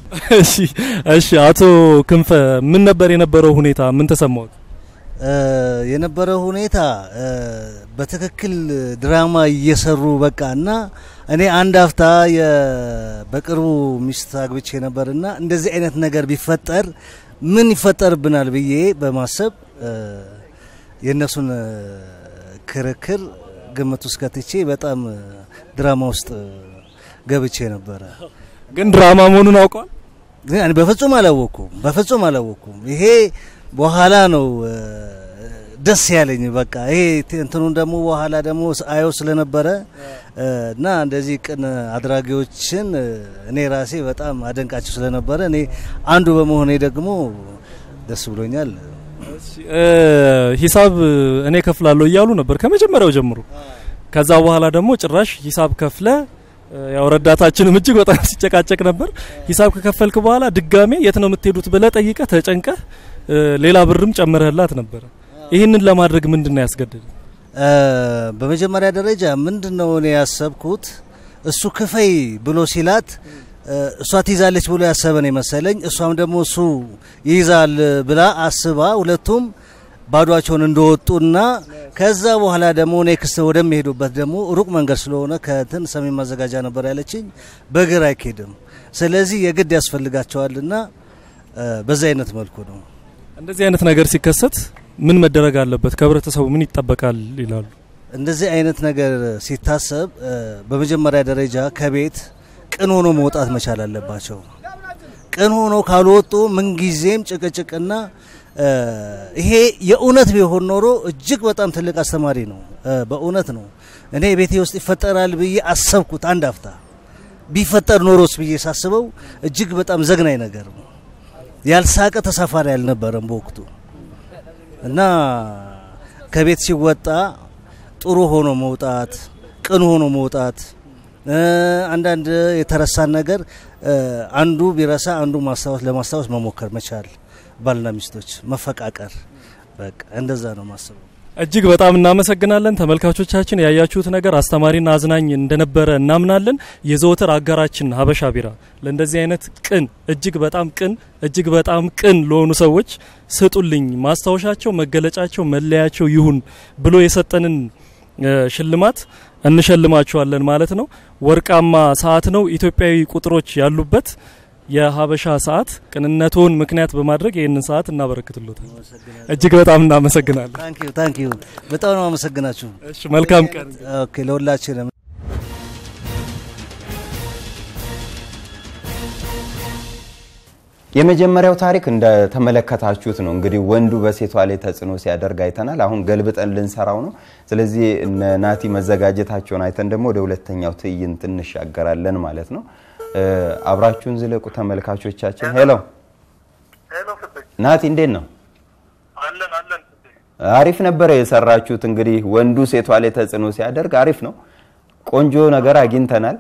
እሺ እሺ። አቶ ክንፈ ምን ነበር የነበረው ሁኔታ? ምን ተሰማዎት? የነበረው ሁኔታ በትክክል ድራማ እየሰሩ በቃ እና እኔ አንድ አፍታ በቅርቡ ሚስት አግብቼ ነበርና እንደዚህ አይነት ነገር ቢፈጠር ምን ይፈጠርብናል ብዬ በማሰብ የእነሱን ክርክር ግምት ውስጥ ከትቼ በጣም ድራማ ውስጥ ገብቼ ነበረ። ግን ድራማ መሆኑን አውቀዋል? ግን በፍጹም አላወቅኩም፣ በፍጹም አላወቅኩም። ይሄ በኋላ ነው ደስ ያለኝ። በቃ ይሄ እንትኑን ደግሞ በኋላ ደግሞ አየው ስለነበረ እና እንደዚህ ቅን አድራጊዎችን እኔ ራሴ በጣም አደንቃቸው ስለነበረ እኔ አንዱ በመሆኔ ደግሞ ደስ ብሎኛል። ሂሳብ እኔ ከፍላለሁ እያሉ ነበር ከመጀመሪያው ጀምሮ። ከዛ በኋላ ደግሞ ጭራሽ ሂሳብ ከፍለ ያው ረዳታችንም እጅግ በጣም ሲጨቃጨቅ ነበር። ሂሳብ ከከፈልክ በኋላ ድጋሜ የት ነው የምትሄዱት ብለህ ጠይቀህ ተጨንቀህ ሌላ ብርም ጨምረህላት ነበረ። ይህንን ለማድረግ ምንድን ነው ያስገደደ? በመጀመሪያ ደረጃ ምንድን ነው እኔ ያሰብኩት እሱ ክፈይ ብሎ ሲላት እሷ ትይዛለች ብሎ ያሰበን የመሰለኝ እሷም ደግሞ እሱ ይይዛል ብላ አስባ ሁለቱም ባዷቸውን እንደወጡና ከዛ በኋላ ደግሞ ኔክስት ወደሚሄዱበት ደግሞ ሩቅ መንገድ ስለሆነ ከትን ሰሜን ማዘጋጃ ነበር ያለችኝ፣ በእግር አይኬድም። ስለዚህ የግድ ያስፈልጋቸዋልና በዛ አይነት መልኩ ነው። እንደዚህ አይነት ነገር ሲከሰት ምን መደረግ አለበት? ከህብረተሰቡ ምን ይጠበቃል ይላሉ? እንደዚህ አይነት ነገር ሲታሰብ በመጀመሪያ ደረጃ ከቤት ቅን ሆኖ መውጣት መቻል አለባቸው። ቅን ሆኖ ካልወጡ ምንጊዜም ጭቅጭቅና ይሄ የእውነት ቢሆን ኖሮ እጅግ በጣም ትልቅ አስተማሪ ነው። በእውነት ነው። እኔ ቤቴ ውስጥ ይፈጠራል ብዬ አሰብኩት አንድ አፍታ ቢፈጠር ኖሮስ ብዬ ሳስበው እጅግ በጣም ዘግናኝ ነገር ነው። ያልሳቀ ተሳፋሪ አልነበረም በወቅቱ እና ከቤት ሲወጣ ጥሩ ሆኖ መውጣት፣ ቅን ሆኖ መውጣት አንዳንድ የተረሳን ነገር አንዱ ቢረሳ አንዱ ማስታወስ ለማስታወስ መሞከር መቻል ባልና ሚስቶች መፈቃቀር፣ በቃ እንደዛ ነው ማስበው። እጅግ በጣም እናመሰግናለን ተመልካቾቻችን። ያያችሁት ነገር አስተማሪና አዝናኝ እንደነበረ እናምናለን። የዘወትር አጋራችን ሀበሻ ቢራ ለእንደዚህ አይነት ቅን እጅግ በጣም ቅን እጅግ በጣም ቅን ለሆኑ ሰዎች ስጡልኝ፣ ማስታወሻቸው፣ መገለጫቸው፣ መለያቸው ይሁን ብሎ የሰጠንን ሽልማት እንሸልማችኋለን ማለት ነው። ወርቃማ ሰዓት ነው። ኢትዮጵያዊ ቁጥሮች ያሉበት የሀበሻ ሰዓት ቅንነቱን ምክንያት በማድረግ ይህንን ሰዓት እናበረክትሎታል። እጅግ በጣም እናመሰግናለን። ታንኪዩ ታንኪዩ። በጣም ነው አመሰግናችሁ። እሺ መልካም ቀን። ኦኬ ለሁላችንም የመጀመሪያው ታሪክ እንደተመለከታችሁት ነው። እንግዲህ ወንዱ በሴቷ ላይ ተጽዕኖ ሲያደርግ አይተናል። አሁን ገልብጠን ልንሰራው ነው። ስለዚህ እነ ናቲ መዘጋጀታቸውን አይተን ደግሞ ወደ ሁለተኛው ትዕይንት እንሻገራለን ማለት ነው። አብራችሁን ዝለቁ ተመልካቾቻችን። ሄሎ ናቲ፣ እንዴት ነው? አሪፍ ነበረ የሰራችሁት። እንግዲህ ወንዱ ሴቷ ላይ ተጽዕኖ ሲያደርግ አሪፍ ነው። ቆንጆ ነገር አግኝተናል።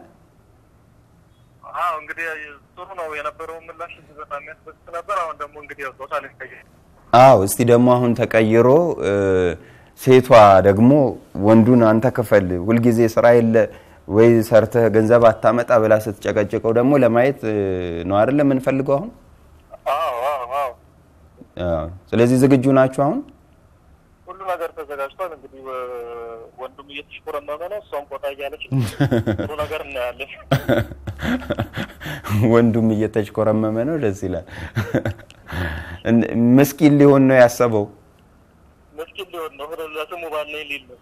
እንግዲህ ጥሩ ነው የነበረው ምላሽ በጣም የሚያስደስት ነበር። አሁን ደግሞ እንግዲህ ጾታ ልንቀይር አዎ፣ እስቲ ደግሞ አሁን ተቀይሮ ሴቷ ደግሞ ወንዱን አንተ ክፈል፣ ሁልጊዜ ስራ የለ ወይ ሰርተህ ገንዘብ አታመጣ ብላ ስትጨቀጭቀው ደግሞ ለማየት ነው አይደለ የምንፈልገው አሁን። ስለዚህ ዝግጁ ናችሁ አሁን? ሁሉ ነገር ተዘጋጅቷል። እንግዲህ ወንዱም እየተሽኮረመመ ነው፣ እሷም ቆጣ እያለች ጥሩ ነገር እናያለን። ወንዱም እየተሽኮረመመ ነው። ደስ ይላል። ምስኪን ሊሆን ነው ያሰበው። ምስኪን ሊሆን ነው ለስሙ ባለ ሊል ነው።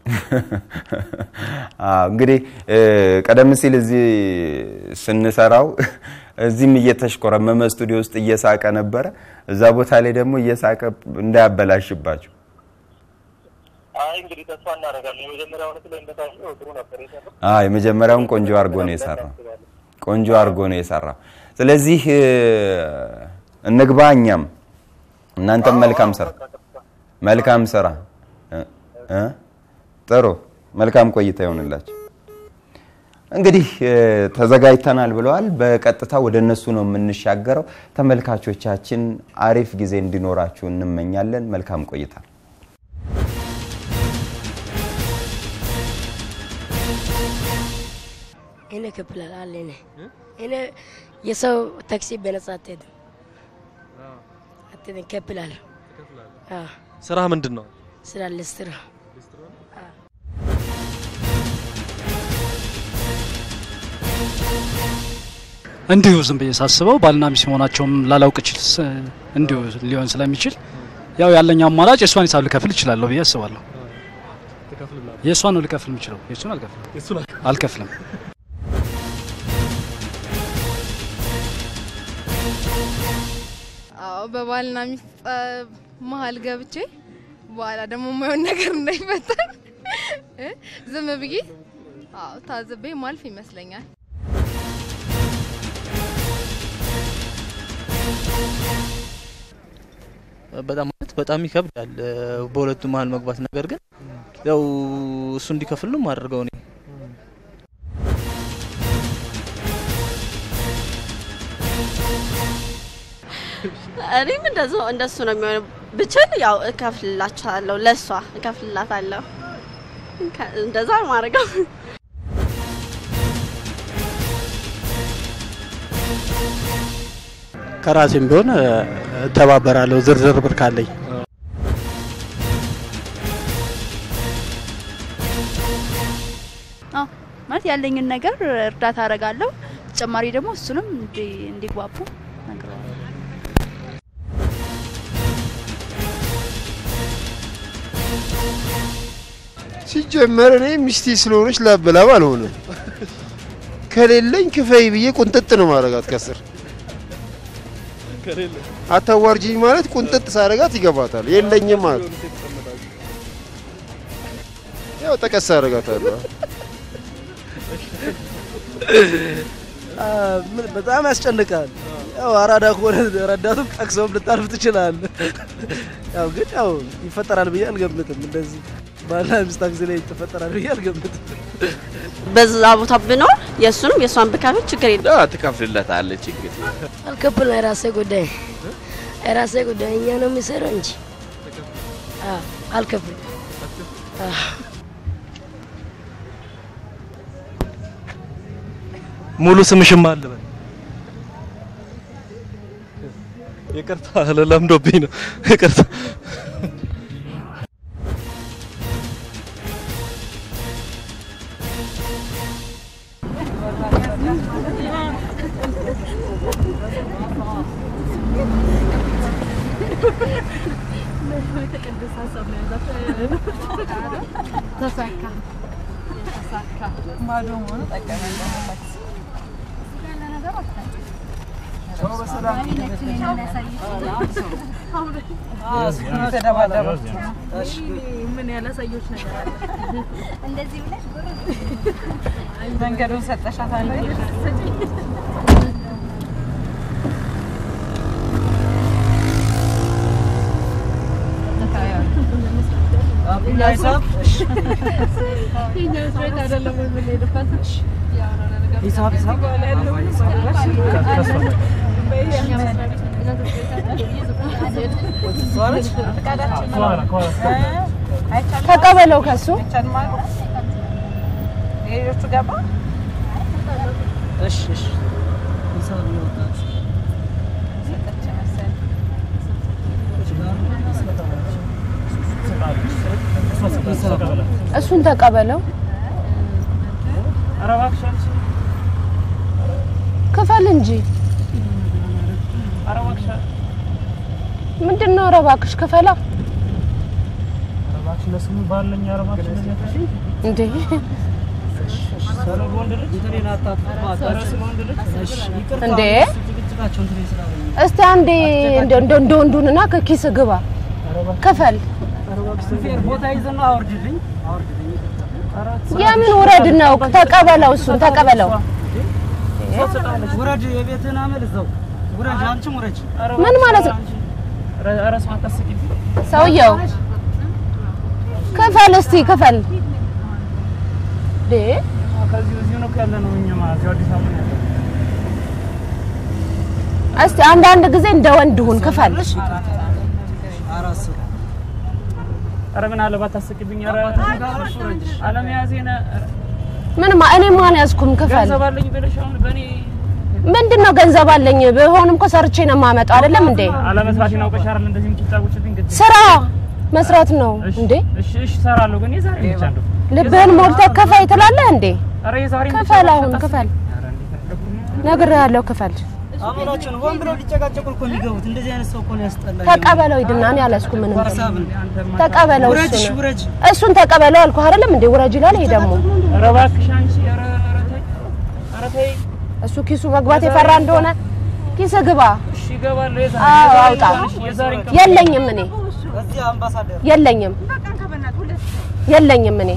እንግዲህ ቀደም ሲል እዚህ ስንሰራው እዚህም እየተሽኮረመመ ስቱዲዮ ውስጥ እየሳቀ ነበረ። እዛ ቦታ ላይ ደግሞ እየሳቀ እንዳያበላሽባቸው አይ እንግዲህ ተስፋ እናደርጋለን። የመጀመሪያው ዕለት ላይ እንደታየው ጥሩ ነበር የሰራው። አዎ የመጀመሪያውን ቆንጆ አድርጎ ነው የሰራው። ቆንጆ አድርጎ ነው የሰራው። ስለዚህ እንግባ እኛም እናንተም መልካም ስራ መልካም ስራ እ ጥሩ መልካም ቆይታ ይሆንላችሁ። እንግዲህ ተዘጋጅተናል ብለዋል። በቀጥታ ወደ እነሱ ነው የምንሻገረው። ተመልካቾቻችን አሪፍ ጊዜ እንዲኖራችሁ እንመኛለን። መልካም ቆይታ። ina ka bilalaalene ina የሰው ታክሲ በነጻ አትሄድም። አትሄድም፣ እከፍላለሁ። አዎ፣ ስራ ምንድን ነው? ስራ ልስራ እንዲሁ ዝም ብዬ ሳስበው ባልና ሚስት መሆናቸውም ላላውቅ እችል ስ- እንዲሁ ሊሆን ስለሚችል ያው ያለኝ አማራጭ የእሷን ሂሳብ ልከፍል እችላለሁ ብዬ አስባለሁ። የእሷን ነው ልከፍል የምችለው፣ የእሱን አልከፍልም አልከፍልም። አዎ በባልና ሚስት ጸብ መሀል ገብቼ በኋላ ደግሞ የማይሆን ነገር እንዳይፈጠር እ ዝም ብዬ አዎ ታዝቤ ማልፍ ይመስለኛል። በጣም ማለት በጣም ይከብዳል እ፣ በሁለቱ መሀል መግባት። ነገር ግን ያው እሱ እንዲከፍል ነው የማደርገው እኔ። እኔም እንደዛ እንደሱ ነው የሚሆነው። ብችል ያው እከፍልላችኋለሁ፣ ለእሷ እከፍልላታለሁ። ከ- እንደዛ ነው የማደርገው። ከራሴም ቢሆን እ፣ እተባበራለሁ ዝርዝር ብር ካለኝ። አዎ ማለት ያለኝን ነገር እርዳታ አደርጋለሁ። ተጨማሪ ደግሞ እሱንም እንዲ- እንዲግባቡ እነግረዋለሁ። ሲጀመር እኔ ሚስቴ ስለሆነች ላበላብ አልሆነም። ከሌለኝ ክፈይ ብዬ ቁንጥጥ ነው ማረጋት ከስር አታዋርጂኝ ማለት ቁንጥጥ ሳረጋት ይገባታል። የለኝም ማለት ያው ጠቀስ አረጋታለሁ። ምን በጣም ያስጨንቃል። ያው አራዳ ከሆነ ረዳቱም ጠቅሰውም ልታልፍ ትችላል። ያው ግን ያው ይፈጠራል ብዬ አልገምትም። እንደዚህ ባልና ሚስት ጊዜ ላይ ይፈጠራል ብዬ አልገምትም። በዛ ቦታ ብኖር የእሱንም የእሷን ብከፍል ችግር የለም። ትከፍልለታለች ችግር አልከፍልም። የራሴ ጉዳይ የራሴ ጉዳይ እኛ ነው የሚሰራው እንጂ አዎ፣ አልከፍልም። አዎ። ሙሉ ስምሽም አለ በል። ይቅርታ ለምዶብኝ ነው። ይቅርታ ተሳካ ተሳካ ባዶ መሆኑ ጠቀመኝ። ምን ያላሳየች ነገር አለ? እንደዚህ ብለሽ መንገዱን ሰጠሻት አንዴ ሂሳብ ሂሳብ ተቀበለው ከሱ ሌሎቹ ገባ እሺ እሺ ሂሳብ ይወጣል። እሱን ተቀበለው ክፈል እንጂ ምንድን ነው? ኧረ እባክሽ ክፈላ እንዴ! እንዴ! እስቲ አንዴ እንደ እንደ እንደ ወንዱንና ከኪስ ግባ ክፈል። ቦታ ይዘና አውርድልኝ የምን ውረድ ነው? ተቀበለው፣ እሱን ተቀበለው። ውረድ፣ የቤትህን አመል እዛው ውረድ፣ አንቺም ውረድ። ምን ማለት ነው? ሰውየው ክፈል፣ እስቲ ክፈል። እንዴ! እስቲ አንዳንድ ጊዜ እንደ ወንድ ሁን፣ ክፈል። አራት ሰው ኧረ ምን አለባት ታስቂብኝ። ኧረ አለመያዜን ምን ማ እኔ ማን ያዝኩም? ክፈል። ገንዘብ አለኝ ብለሽ አሁን በእኔ ምንድን ነው ገንዘብ አለኝ ቢሆንም እኮ ሰርቼ ነው የማመጣው አይደለም እንዴ? አለመስራቴን አውቀሽ አይደል እንደዚህ የምትጫወችብኝ? ግድ ስራ መስራት ነው እንዴ? እሺ እሺ እሰራለሁ፣ ግን የዛሬ ብቻ እንደው ልብህን ሞልተህ ክፈይ ትላለህ እንዴ? ኧረ የዛሬ ክፈል፣ አሁን ክፈል፣ ነግሬሃለሁ፣ ክፈል። አሁናችን ሆን ብለው ሊጨቃጨቁ እኮ የሚገቡት እንደዚህ አይነት ሰው እኮ ነው ያስጠላኝ። ተቀበለው ሂድና፣ እኔ አልያዝኩም ምንም ብር። ሀሳብን ተቀበለው፣ ውረጅ፣ እሱን ውረጅ። እሱን ተቀበለው አልኩህ አይደለም እንዴ? ውረጅ ይላል። ይሄ ደግሞ ኧረ እባክሽ አንቺ ኧረ ኧረ ተይ ኧረ ተይ እሱ ኪሱ መግባት የፈራ እንደሆነ ኪስ ግባ። እሺ እገባለሁ። የዛሬ አዎ የዛሬ አውጣ። እንኳን እሺ፣ የዛሬን ቀን- የለኝም እኔ እዚህ አምባሳደር የለኝም የለኝም እኔ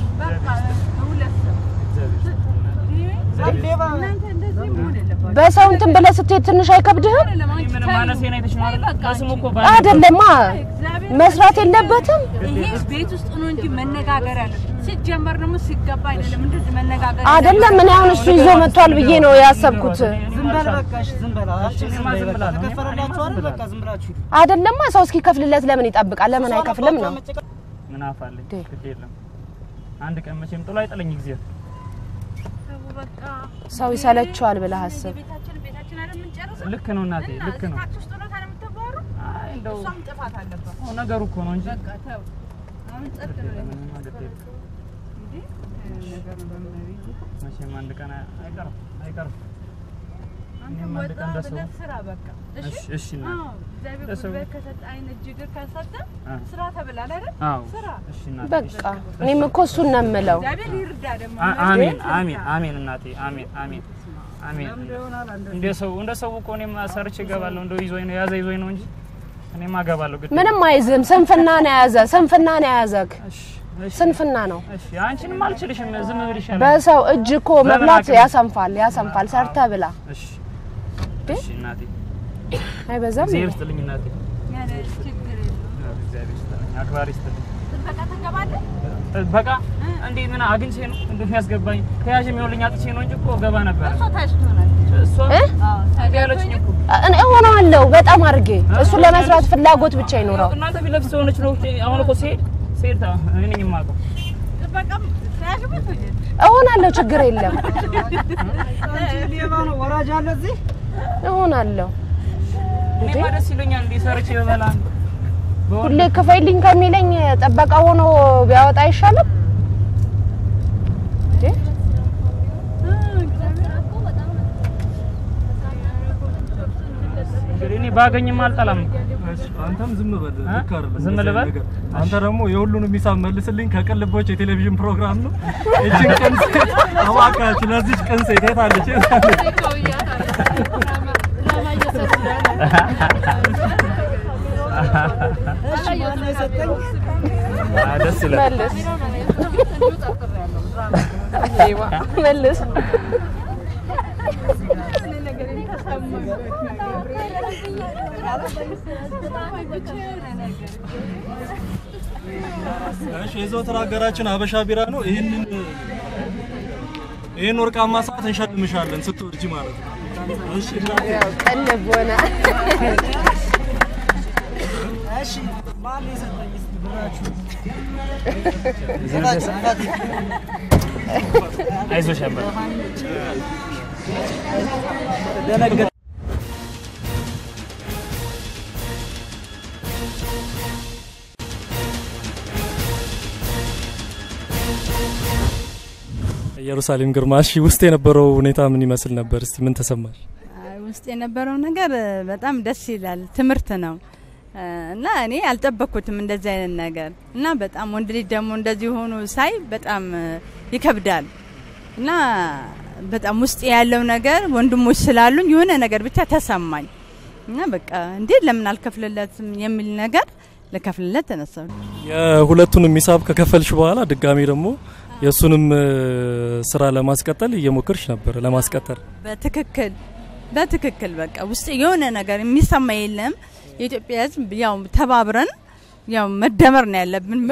በሰው እንትን ብለህ ስትሄድ ትንሽ አይከብድህም? ምንም ማነሴን አይተሽ ነው አይደል? በስሙ እኮ ባል- አይደለማ መስራት የለበትም። ይሄ ቤት ውስጥ ነው እንጂ መነጋገር ያለ ሲጀመር ደግሞ ሲገባ አይደለም እንደዚህ መነጋገር አይደለም እኔ አሁን እሱ ይዞ መጥቷል ብዬ ነው ያሰብኩት። ዝም በል በቃ እሺ፣ ዝም በል አንቺ ዝም በይ በቃ ተከፈለላችሁ አይደል? በቃ ዝም ብላችሁ ሂዱ። አይደለማ ሰው እስኪከፍልለት ለምን ይጠብቃል? ለምን አይከፍልም ነው? ምን አፋለኝ ግድ የለም አንድ ቀን መቼም ጥሎ አይጥለኝ ጊዜ ሰው ይሰለችዋል ብለህ አስብ። ልክ ነው እናቴ ልክ ነው አይ እንደው ጥፋት አለባት። አዎ፣ ነገሩ እኮ ነው እንጂ አሁን ጸጥ ምንም አይደለም። መቼም አንድ ቀን አይቀርም አይቀርም እኔም አንድ ቀን እንደሰው ስራ በቃ እሺ እሺ እናቴ አዎ፣ እግዚአብሔር ለሰው- ጉልበት ከሰጠ አይን እጅ እግር ከሰጠ አ። ስራ ተብላል አይደል? አዎ ስራ እሺ እናቴ በቃ እኔም እኮ እሱን ነው የምለው። እግዚአብሔር ይርዳ ደግሞ አ- አሜን አሜን አሜን እናቴ አሜን አሜን አሜን እንደ ሰው እንደ ሰው እኮ እኔም ሰርቼ እገባለሁ እንደው ይዞኝ ነው ያዘ ይዞኝ ነው እንጂ እኔም አገባለሁ ግድ ምንም አይዝም። ስንፍና ነው የያዘ ስንፍና ነው የያዘህ። ስንፍና ነው። እሺ አንቺንም አልችልሽም ዝም ብል ይሻላል በሰው እጅ እኮ በምን መብላት አቅም? ያሰንፋል ያሰንፋል። ሰርተህ ብላ። እሺ እሺ እናቴ አይበዛም? እግዚአብሔር ይስጥልኝ እናቴ ያለ ችግር የለም። እግዚአብሔር ይስጥልኝ አክባሪ ይስጥልኝ ጥበቃ ትገባለህ? በቃ እንዴ ምን አግኝቼ ነው እንደሚያስገባኝ ከያዥ የሚሆንልኝ አጥቼ ነው እንጂ እኮ ገባ ነበር እሷ ታች ትሆናለች። እሷ እ? እምቢ አለችኝ እኮ እኔ እሆነዋለሁ በጣም አድርጌ እሱን ለመስራት ፍላጎት ብቻ ይኖረው። እናንተ ፊት ለፊት ስለሆነች ነው አሁን እኮ ሲሄድ ሲሄድ ታ- እኔ ነኝ የማውቀው ጥበቃም ተያዥበት ወይ? እሆናለሁ ችግር የለም አንቺ ሌባ ነው ወራጅ አለ እዚህ እሆናለሁ። እኔማ ደስ ይለኛል እንዲህ ሰርቼ በበላ ሁሌ ክፈይልኝ ከሚለኝ ጠበቃ ሆኖ ቢያወጣ አይሻልም? እንዴ? እንግዲህ እኔ ባገኝም አልጠላም አንተም ዝም በል ልክ አይደለም ዝም እንደዚህ ልበል? ነገር። አንተ ደግሞ የሁሉንም ሂሳብ መልስልኝ ከቅን ልቦች የቴሌቪዥን ፕሮግራም ነው። እችን ቅን ሴት እባካችሁ ለዚች ቅን ሴት የት አለች? የት አለች? እሺ ማነው የሰጠኝ? አ፣ ደስ ይላል መልስ መልስ እሺ የዘወትር ሀገራችን ሀበሻ ቢራ ነው። ይህንን ይህን ወርቃማ ሰዓት እንሸልምሻለን ስትወርጂ ማለት ነው። እሺ እናቴ። ቀልብ ሆነ እሺ ማነው የሰጠኝ? እስኪ ብራችሁ አይዞሽ አባ ደነገጥ ኢየሩሳሌም ግርማ፣ እሺ ውስጥ የነበረው ሁኔታ ምን ይመስል ነበር? እስቲ ምን ተሰማሽ? ውስጥ የነበረው ነገር በጣም ደስ ይላል። ትምህርት ነው እና እኔ አልጠበቅኩትም እንደዚህ አይነት ነገር እና በጣም ወንድ ልጅ ደግሞ እንደዚህ ሆኖ ሳይ በጣም ይከብዳል እና በጣም ውስጥ ያለው ነገር ወንድሞች ስላሉኝ የሆነ ነገር ብቻ ተሰማኝ እና በቃ እንዴት ለምን አልከፍልለትም የሚል ነገር ልከፍልለት ተነሳሁ። የሁለቱንም ሂሳብ ከከፈልሽ በኋላ ድጋሚ ደግሞ የእሱንም እ፣ ስራ ለማስቀጠል እየሞከርሽ ነበር ለማስቀጠል በትክክል በትክክል በቃ ውስጥ የሆነ ነገር የሚሰማ የለም። የኢትዮጵያ ሕዝብ ያው ተባብረን ያው መደመር ነው ያለብን።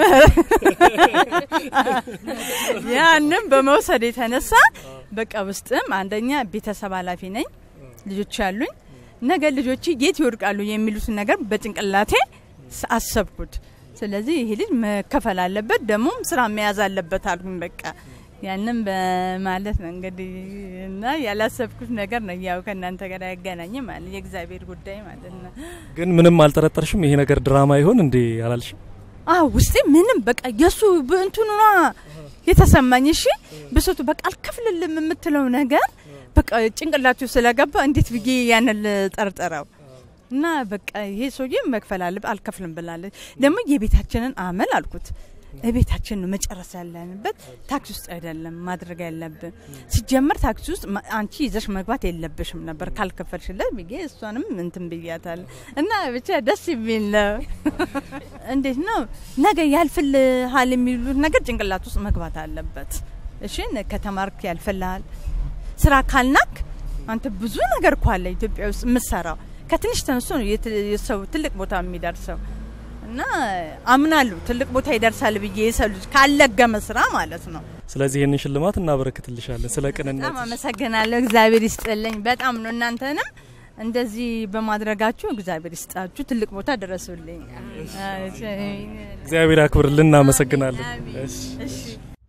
ያንም በመውሰድ የተነሳ በቃ ውስጥም አንደኛ ቤተሰብ ኃላፊ ነኝ፣ ልጆች ያሉኝ፣ ነገ ልጆች የት ይወድቃሉ የሚሉትን ነገር በጭንቅላቴ ስ- አሰብኩት። ስለዚህ ይሄ ልጅ መከፈል አለበት፣ ደግሞም ስራ መያዝ አለበት አልኩኝ። በቃ ያንን በማለት ነው እንግዲህ እና ያላሰብኩት ነገር ነው። ያው ከእናንተ ጋር ያገናኝ ማለት የእግዚአብሔር ጉዳይ ማለት ነው። ግን ምንም አልጠረጠርሽም? ይሄ ነገር ድራማ ይሆን እንዴ አላልሽም? አዎ ውስጤ ምንም በቃ የሱ በእንትኑ የተሰማኝ እሺ፣ ብሶቱ በቃ አልከፍልልም የምትለው ነገር በቃ ጭንቅላቱ ስለገባ እንዴት ብዬ ያንን ልጠርጥረው እና በቃ ይሄ ሰውዬ መክፈል አለ አልከፍልም ብላለች። ደግሞ የቤታችንን አመል አልኩት ቤታችን ነው መጨረስ ያለንበት፣ ታክሲ ውስጥ አይደለም ማድረግ ያለብን። ሲጀመር ታክሲ ውስጥ ማ- አንቺ ይዘሽ መግባት የለብሽም ነበር ካልከፈልሽለት ብዬ እሷንም እንትን ብያታል። እና ብቻ ደስ የሚል ነው። እንዴት ነው ነገ ያልፍልሃል የሚሉት ነገር ጭንቅላት ውስጥ መግባት አለበት። እሺ ከተማርክ ያልፍልሃል። ስራ ካልናክ አንተ ብዙ ነገር እኮ አለ ኢትዮጵያ ውስጥ የምሰራው ከትንሽ ተነስቶ ነው የት- የሰው ትልቅ ቦታ የሚደርሰው እና አምናለሁ ትልቅ ቦታ ይደርሳል ብዬ የሰው ልጅ ካለገመ ስራ ማለት ነው። ስለዚህ ይህንን ሽልማት እናበረክትልሻለን ስለ ቅንነት በጣም አመሰግናለሁ። እግዚአብሔር ይስጥልኝ። በጣም ነው እናንተንም እንደዚህ በማድረጋችሁ እግዚአብሔር ይስጣችሁ። ትልቅ ቦታ ደረሱልኝ። እግዚአብሔር ያክብርልን። እናመሰግናለን። እሺ። እሺ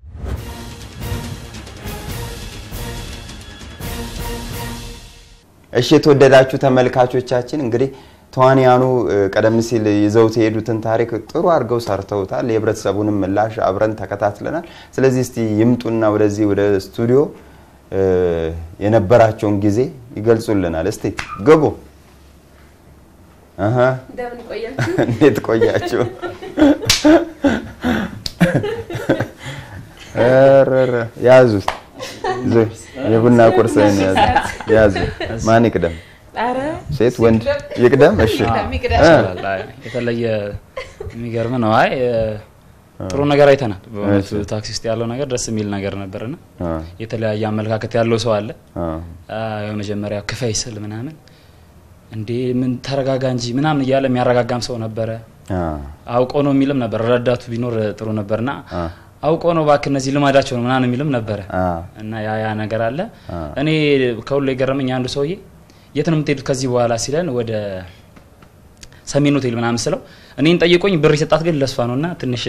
እሺ የተወደዳችሁ ተመልካቾቻችን እንግዲህ ተዋንያኑ እ፣ ቀደም ሲል ይዘውት የሄዱትን ታሪክ ጥሩ አድርገው ሰርተውታል። የህብረተሰቡንም ምላሽ አብረን ተከታትለናል። ስለዚህ እስቲ ይምጡና ወደዚህ ወደ ስቱዲዮ እ፣ የነበራቸውን ጊዜ ይገልጹልናል። እስቲ ግቡ። አሀ፣ እንደምን ቆያችሁ? እንዴት ቆያችሁ? ኧረ ኧረ፣ ያዙ ዙ፣ የቡና ቁርስህን ያዙ ያዙ። ማን ይቅደም? ኧረ ሴት ወንድ ይቅደም? እሺ ይቅደም። እ፣ ይችላል። አይ፣ የተለየ የሚገርም ነው። አይ እ፣ ጥሩ ነገር አይተናል። በእውነቱ እሺ። ታክሲ ውስጥ ያለው ነገር ደስ የሚል ነገር ነበርና አ፣ የተለያየ አመለካከት ያለው ሰው አለ። አ፣ አ፣ የመጀመሪያ ክፈይ ስል ምናምን እንዴ ምን ተረጋጋ እንጂ ምናምን እያለ የሚያረጋጋም ሰው ነበረ። አ፣ አውቆ ነው የሚልም ነበር። ረዳቱ ቢኖር ጥሩ ነበርና አ፣ አውቆ ነው እባክህ እነዚህ ልማዳቸው ነው ምናምን የሚልም ነበረ አ፣ እና ያ ያ ነገር አለ። አ። እኔ ከሁሉ የገረመኝ አንዱ ሰውዬ የት ነው የምትሄዱት ከዚህ በኋላ ሲለን ወደ ሰሜን ሆቴል ምናምን ስለው እኔን ጠይቆኝ ብር የሰጣት ግን ለሷ ነው እና ትንሽ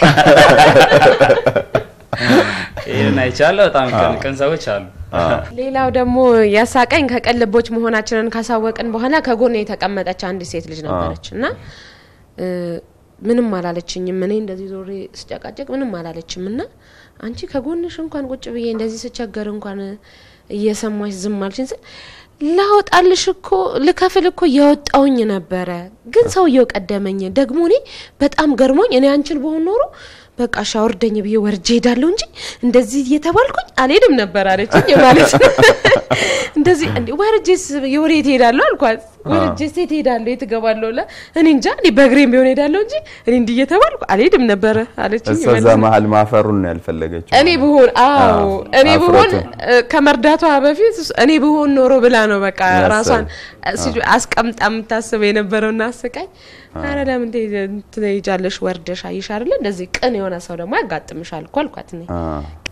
ይህን አይቻለሁ። በጣም ቅን- ቅን ሰዎች አሉ። ሌላው ደግሞ ያሳቀኝ ከቀን ልቦች መሆናችንን ካሳወቅን በኋላ ከጎን የተቀመጠች አንድ ሴት ልጅ ነበረች እና እ፣ ምንም አላለችኝም። እኔ እንደዚህ ዞሬ ስጨቃጨቅ ምንም አላለችም እና አንቺ ከጎንሽ እንኳን ቁጭ ብዬ እንደዚህ ስቸገር እንኳን እየሰማሽ ዝም አልሽኝ ስል ላወጣልሽ እኮ ልከፍል እኮ እያወጣውኝ ነበረ፣ ግን ሰውየው ቀደመኝ። ደግሞ እኔ በጣም ገርሞኝ እኔ አንቺን በሆን ኖሮ በቃ ሻወርደኝ ብዬ ወርጄ ሄዳለሁ እንጂ እንደዚህ እየተባልኩኝ አልሄድም ነበር አለችኝ ማለት ነው። እንደዚህ እንዴ ወርጄስ የወዴት ሄዳለሁ አልኳት። ወርጄስ የት ሄዳለሁ የት እገባለሁ ለ እኔ እንጃ እኔ በእግሬም ቢሆን ሄዳለሁ እንጂ እኔ እንዲህ እየተባልኩ አልሄድም ነበረ አለችኝ እሷ ማለት እዛ ነው። መሀል ማፈሩን ነው ያልፈለገችው። እኔ ብሆን አዎ አዎ፣ እኔ ብሆን አፍረቱን። እ፣ ከመርዳቷ በፊት እሱ- እኔ ብሆን ኖሮ ብላ ነው በቃ ያሰብ- ራሷን እ፣ አዎ። ሲሉ- አስቀምጣ የምታስበው የነበረውና አስቃኝ። አረ ለምን ትሄ- ትሄጃለሽ ወርደሽ አየሽ አይደለ እንደዚህ ቅን የሆነ ሰው ደግሞ ያጋጥምሻል እኮ አልኳት እኔ አ፣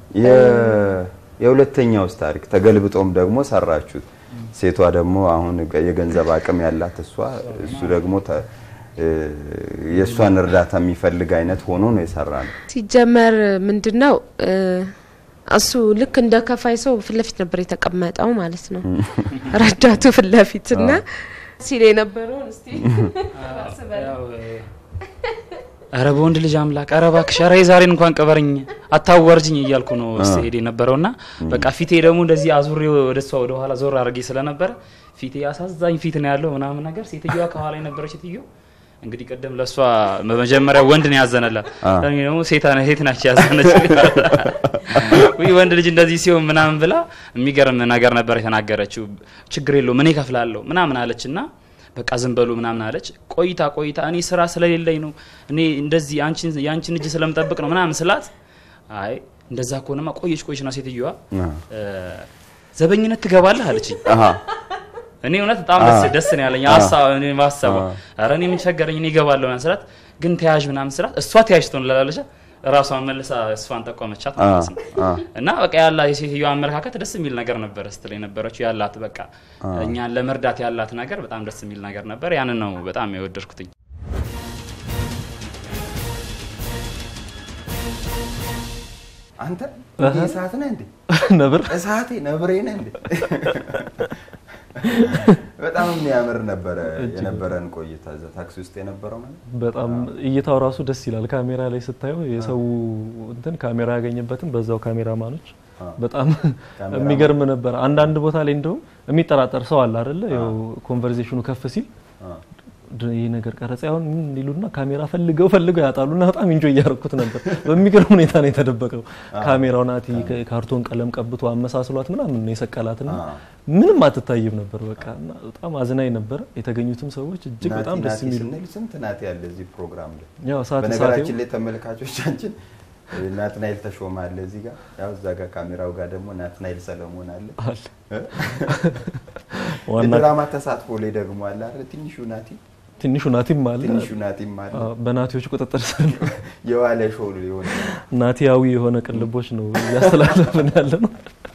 የ- የሁለተኛውስ ታሪክ ተገልብጦም ደግሞ ሰራችሁት። ሴቷ ደግሞ አሁን ገ- የገንዘብ አቅም ያላት እሷ እሱ ደግሞ ተ- እ፣ የእሷን እርዳታ የሚፈልግ አይነት ሆኖ ነው የሰራ ነው። ሲጀመር ምንድን ነው እ፣ እሱ ልክ እንደ ከፋይ ሰው ፊት ለፊት ነበር የተቀመጠው ማለት ነው ረዳቱ ፊት ለፊት እና ሲል የነበረውን እስቲ አስበለው። ያው፣ ኧረ በወንድ ልጅ አምላክ ኧረ እባክሽ ኧረ የዛሬን እንኳን ቅበርኝ አታዋርጅኝ እያልኩ ነው ስሄድ የነበረውና በቃ ፊቴ ደግሞ እንደዚህ አዙሬ ወደ እሷ ወደ ኋላ ዞር አድርጌ ስለነበረ ፊቴ አሳዛኝ ፊት ነው ያለው ምናምን ነገር ሴትዮዋ ከኋላ የነበረች ሴትዮ እንግዲህ ቅድም ለእሷ በመጀመሪያ ወንድ ነው ያዘነላት አ። እኔ ደግሞ ሴታ ሴት ናቸው ያዘነች ውይ ወንድ ልጅ እንደዚህ ሲሆን ምናምን ብላ የሚገርም ነገር ነበር የተናገረችው ችግር የለውም እኔ ከፍላለሁ ምናምን አለች እና በቃ ዝም በሉ ምናምን አለች ቆይታ ቆይታ እኔ ስራ ስለሌለኝ ነው እኔ እንደዚህ አንቺን የአንቺን እጅ ስለምጠብቅ ነው ምናምን ስላት አይ እንደዛ ከሆነማ ቆየች ቆየች ና ሴትዮዋ አ፣ እ፣ ዘበኝነት ትገባለህ አለችኝ አሃ፣ እኔ እውነት በጣም አ፣ ደስ ደስ ነው ያለኝ አ፣ ሀሳብ እኔ ማሰቧ አ። ኧረ እኔ ምን ቸገረኝ እኔ እገባለሁ ምናምን ስላት ግን ተያዥ ምናምን ስላት እሷ ተያዥ ትሆን ላለች ራሷን መልሳ እሷን ጠቆመቻት አ፣ ማለት ነው አ፣ እና በቃ ያላ የሴትዮዋ አመለካከት ደስ የሚል ነገር ነበር ስትል የነበረችው ያላት በቃ አ። እኛን ለመርዳት ያላት ነገር በጣም ደስ የሚል ነገር ነበር ያንን ነው በጣም የወደድኩትኝ አንተ እህ። እንዲህ እሳት ነህ እንዴ? ነብር እሳቴ ነብሬ ነህ እንዴ? በጣም የሚያምር ነበረ የነበረን ቆይታ እዛ ታክሲ ውስጥ የነበረው ማለት በጣም እይታው ራሱ ደስ ይላል። ካሜራ ላይ ስታየው የሰው እንትን ካሜራ ያገኘበትን በዛው ካሜራማኖች በጣም ካሜራማን። የሚገርም ነበር። አንዳንድ ቦታ ላይ እንደውም የሚጠራጠር ሰው አለ አይደለ? ያው ኮንቨርሴሽኑ ከፍ ሲል ድ- ይህ ነገር ቀረጻ ይሆን ምን ይሉና ካሜራ ፈልገው ፈልገው ያጣሉና በጣም ኢንጆ እያደረኩት ነበር። በሚገርም ሁኔታ ነው የተደበቀው ካሜራው ናቲ ካርቶን ቀለም ቀብቶ አመሳስሏት ምናምን ነው የሰቀላትና ምንም አትታይም ነበር። በቃ እና በጣም አዝናኝ ነበረ። የተገኙትም ሰዎች እጅግ በጣም ናቲ ደስ ናቲ የሚሉ ስንል ስንት ናቲ ያለ እዚህ ፕሮግራም ላይ ያው ሰዓት በነገራችን ሰዓቴው- ላይ ተመልካቾቻችን ናትናኤል ተሾመ አለ እዚህ ጋር ያው እዛ ጋር ካሜራው ጋር ደግሞ ናትናኤል ሰለሞን አለ አለ። እ? ዋና- የድራማ ተሳትፎ ላይ ደግሞ አለ አይደል ትንሹ ናቲ ትንሹ ናቲም አለ ትንሹ ናቲም አለ አዎ፣ በናቲዎች ቁጥጥር ስር ነው። የዋለ ሾው የሆነ ናቲያዊ የሆነ ቅልቦች ነው እያስተላለፍን ያለ ነው።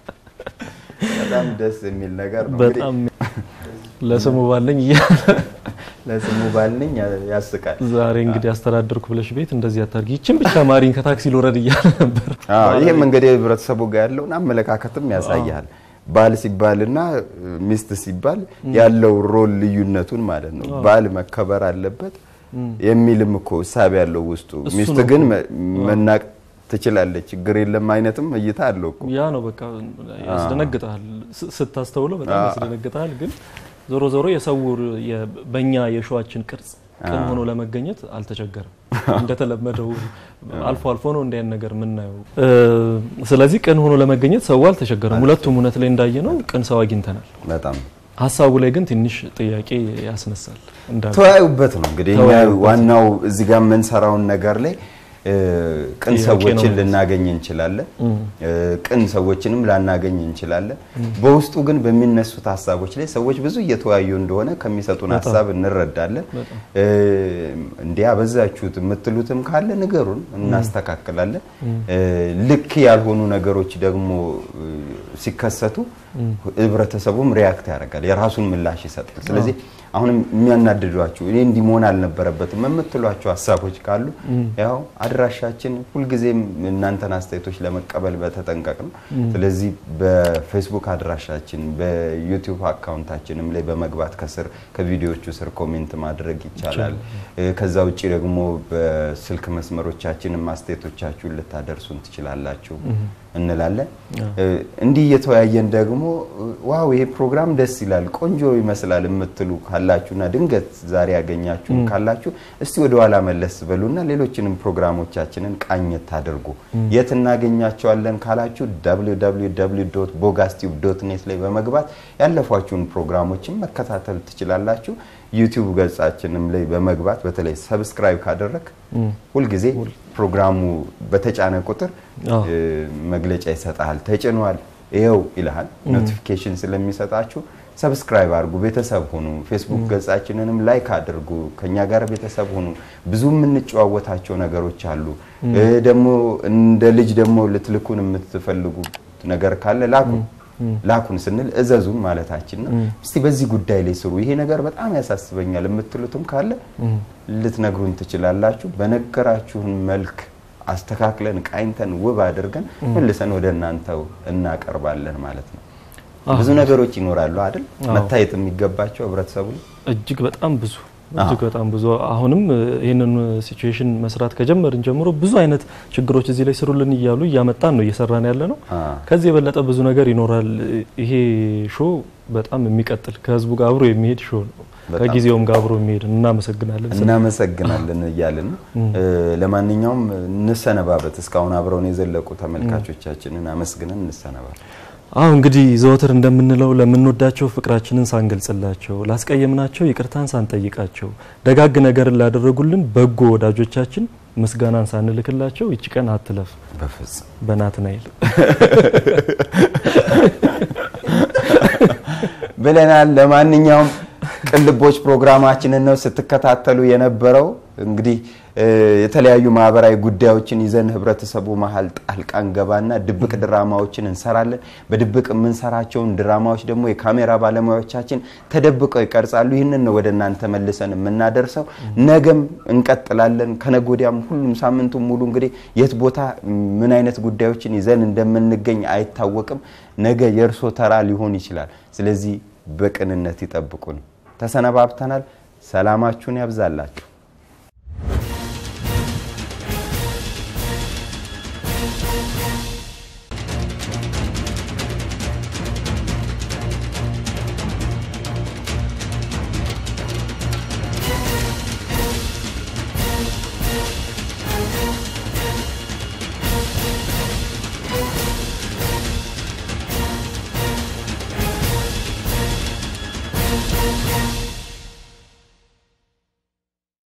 በጣም ደስ የሚል ነገር ነው በጣም ለስሙ ባለኝ እያለ ለስሙ ባልነኝ ያስቃል ዛሬ እንግዲህ አስተዳደርኩ ብለሽ ቤት እንደዚህ አታርጊ፣ ይችን ብቻ ማሪኝ ከታክሲ ልውረድ እያለ ነበር። አዎ ይህም እንግዲህ ህብረተሰቡ ጋር ያለውን አመለካከትም ያሳያል። ባል ሲባልና ሚስት ሲባል ያለው ሮል ልዩነቱን ማለት ነው። አዎ። ባል መከበር አለበት እም። የሚልም እኮ እሳቤ ያለው ውስጡ። እሱ ሚስት ነው ግን እኮ። መ- አዎ። መናቅ ትችላለች፣ ችግር የለም አይነትም እይታ አለው እኮ። ያ ነው በቃ ያስደነግጣል። ስ- ስታስተውለው በጣም አዎ። ያስደነግጣል። ግን ዞሮ ዞሮ የሰው የ- በእኛ የሸዋችን ቅርጽ ቅን አዎ። ሆኖ ለመገኘት አልተቸገረም። እንደተለመደው አልፎ አልፎ ነው እንዲህ አይነት ነገር የምናየው። እ፣ ስለዚህ ቅን ሆኖ ለመገኘት ሰው አልተቸገረም። ሁለቱም እውነት ላይ እንዳየነው ቅን ሰው አግኝተናል። በጣም ሀሳቡ ላይ ግን ትንሽ ጥያቄ ያስነሳል። እንዳልኩት። ተወያዩበት ነው እንግዲህ እኛ ተወያዩበት። ዋናው እዚህ ጋር የምንሰራውን ነገር ላይ እ፣ ቅን ጥያቄ ሰዎችን ነው። ልናገኝ እንችላለን። እም። እ፣ ቅን ሰዎችንም ላናገኝ እንችላለን። እም። በውስጡ ግን በሚነሱት ሀሳቦች ላይ ሰዎች ብዙ እየተወያዩ እንደሆነ ከሚሰጡን በጣም። ሀሳብ እንረዳለን። በጣም። እ፣ እንዲህ አበዛችሁት የምትሉትም ካለ ንገሩን፣ እናስተካክላለን። እም። እ፣ ልክ ያልሆኑ ነገሮች ደግሞ እ፣ ሲከሰቱ እም። ህብረተሰቡም ሪያክት ያደርጋል፣ የራሱን ምላሽ ይሰጣል። ስለዚህ አሁንም የሚያናድዷችሁ እኔ እንዲህ መሆን አልነበረበትም የምትሏቸው ሀሳቦች ካሉ እም። ያው አድራሻችን ሁልጊዜም እናንተን አስተያየቶች ለመቀበል በተጠንቀቅ ነው። እም። ስለዚህ በፌስቡክ አድራሻችን በዩቲዩብ አካውንታችንም ላይ በመግባት ከስር ከቪዲዮዎቹ ስር ኮሜንት ማድረግ ይቻላል። እ፣ ከዛ ውጭ ደግሞ በስልክ መስመሮቻችንም አስተያየቶቻችሁን ልታደርሱን ትችላላችሁ እም። እንላለን። አዎ። እ፣ እንዲህ እየተወያየን ደግሞ ዋው ይሄ ፕሮግራም ደስ ይላል፣ ቆንጆ ይመስላል የምትሉ ካላችሁና ድንገት ዛሬ ያገኛችሁን እም። ካላችሁ እስቲ ወደ ኋላ መለስ በሉና ሌሎችንም ፕሮግራሞቻችንን ቃኘት አድርጉ። እም። የት እናገኛቸዋለን ካላችሁ ቦጋስቲዩብ ዶት ኔት ላይ በመግባት ያለፏችሁን ፕሮግራሞችን መከታተል ትችላላችሁ። ዩቲዩብ ገጻችንም ላይ በመግባት በተለይ ሰብስክራይብ ካደረግ እም። ሁልጊዜ ፕሮግራሙ በተጫነ ቁጥር አዎ። እ፣ መግለጫ ይሰጣል። ተጭኗል ይኸው ይልሃል። እም። ኖቲፊኬሽን ስለሚሰጣችሁ ሰብስክራይብ አድርጉ፣ ቤተሰብ ሁኑ። ፌስቡክ ገጻችንንም ላይክ አድርጉ፣ ከኛ ጋር ቤተሰብ ሁኑ። ብዙ የምንጨዋወታቸው ነገሮች አሉ። እም። እ፣ ደግሞ እንደ ልጅ ደግሞ ልትልኩን የምትፈልጉት ነገር ካለ ላኩን እም። ላኩን ስንል እዘዙን ማለታችን ነው። እም። እስቲ በዚህ ጉዳይ ላይ ስሩ፣ ይሄ ነገር በጣም ያሳስበኛል የምትሉትም ካለ እም። ልትነግሩን ትችላላችሁ። በነገራችሁን መልክ አስተካክለን ቃኝተን ውብ አድርገን እም። መልሰን ወደ እናንተው እናቀርባለን ማለት ነው። አዎ። ብዙ ነገሮች ይኖራሉ አይደል? አዎ። መታየት የሚገባቸው ህብረተሰቡ ላይ እጅግ በጣም ብዙ እጅግ በጣም ብዙ አሁንም እ፣ ይህንን ሲቹዌሽን መስራት ከጀመርን ጀምሮ ብዙ አይነት ችግሮች እዚህ ላይ ስሩልን እያሉ እያመጣን ነው እየሰራን ያለ ነው። ከዚህ የበለጠ ብዙ ነገር ይኖራል። ይሄ ሾ በጣም የሚቀጥል ከህዝቡ ጋር አብሮ የሚሄድ ሾ ነው። በጣም ከጊዜውም ጋር አብሮ የሚሄድ እናመሰግናለን። እናመሰግናለን እያልን ነው። እም። እ፣ ለማንኛውም እንሰነባበት። እስካሁን አብረውን የዘለቁ ተመልካቾቻችንን አመስግነን እንሰነባበት። አሁ እንግዲህ ዘወትር እንደምንለው ለምንወዳቸው ፍቅራችንን ሳንገልጽላቸው፣ ላስቀየምናቸው ይቅርታን ሳንጠይቃቸው፣ ደጋግ ነገርን ላደረጉልን በጎ ወዳጆቻችን ምስጋናን ሳንልክላቸው ይቺ ቀን አትለፍ በፍጹም በናትናኤል ብለናል። ለማንኛውም ቅልቦች ፕሮግራማችንን ነው ስትከታተሉ የነበረው። እንግዲህ የተለያዩ ማህበራዊ ጉዳዮችን ይዘን ህብረተሰቡ መሀል ጣልቃ እንገባና ድብቅ ድራማዎችን እንሰራለን። በድብቅ የምንሰራቸውን ድራማዎች ደግሞ የካሜራ ባለሙያዎቻችን ተደብቀው ይቀርጻሉ። ይህንን ነው ወደ እናንተ መልሰን የምናደርሰው። ነገም እንቀጥላለን። ከነገ ወዲያም ሁሉም ሳምንቱን ሙሉ እንግዲህ የት ቦታ ምን አይነት ጉዳዮችን ይዘን እንደምንገኝ አይታወቅም። ነገ የእርሶ ተራ ሊሆን ይችላል። ስለዚህ በቅንነት ይጠብቁን። ተሰነባብተናል። ሰላማችሁን ያብዛላችሁ።